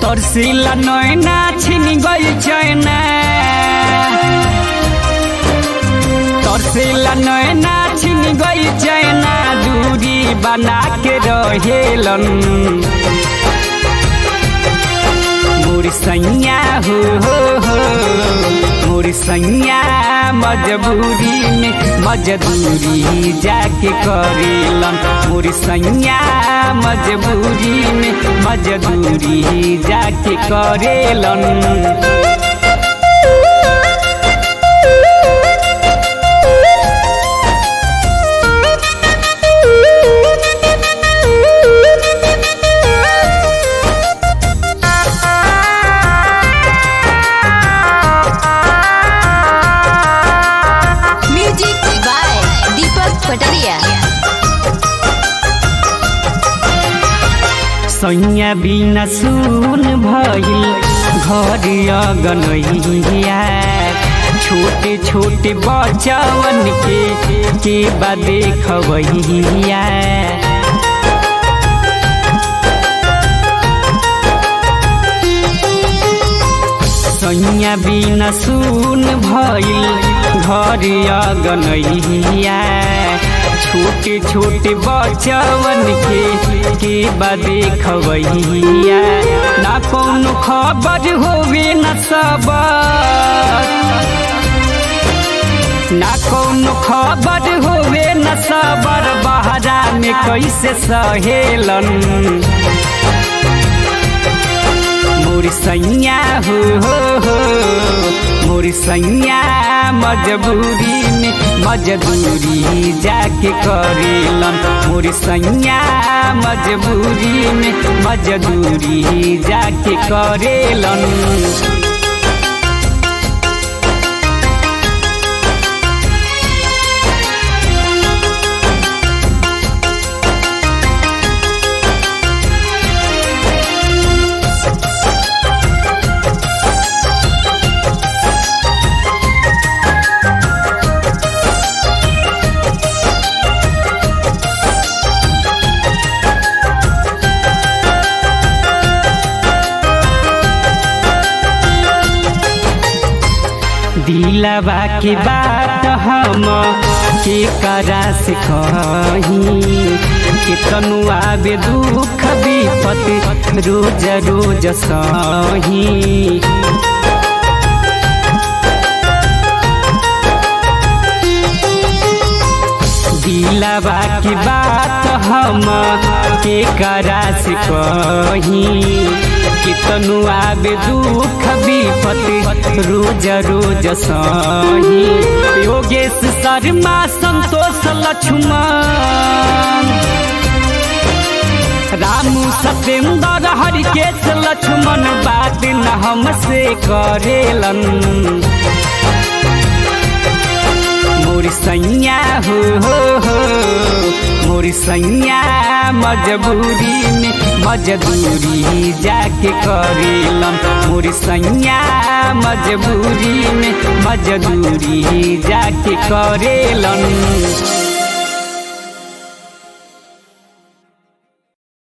तरसिला नैना छिन गई चैना तरसिला नैना छिन गई चैना दूरी बना के रहेलन मोर सैया हो हो हो मोर सैया मजबूरी में मजदूरी जाके करेलन मोर सैया मजबूरी में मजदूरी जाके करेलन म्यूजिक बाय दीपक पटरिया सैया बिना सुन भइल घर अगनैया छोटे छोटे बचवन के के बा देखबैया सैया बिना सुन भइल घर अगनैया छोटे छोटे बचवन के के बा देखबैया ना कौनो खबर होवे न सबर ना कौनो खबर होवे न सबर बहरा में कैसे सहेलन मोर सैया हो हो हो मोर सैया मजबूरी में मजदूरी जाके करेलन मोर सैया मजबूरी में मजदूरी जाके करेलन दिलवा के बात हम के करा से कही के तनु आवे दुख विपत रोज रोज सही दिलवा की बात हम के करा से कही कितनु आवे दुख विपत रोज रोज सही योगेश शर्मा संतोष लक्ष्मण रामू सत्येंद्र हरिकेश लक्ष्मण बात न हमसे करेलन मोर सैया हो हो हो मोर सैया मजबूरी में मजदूरी जाके करेलन मोर सैया मजबूरी में मजदूरी जाके करेलन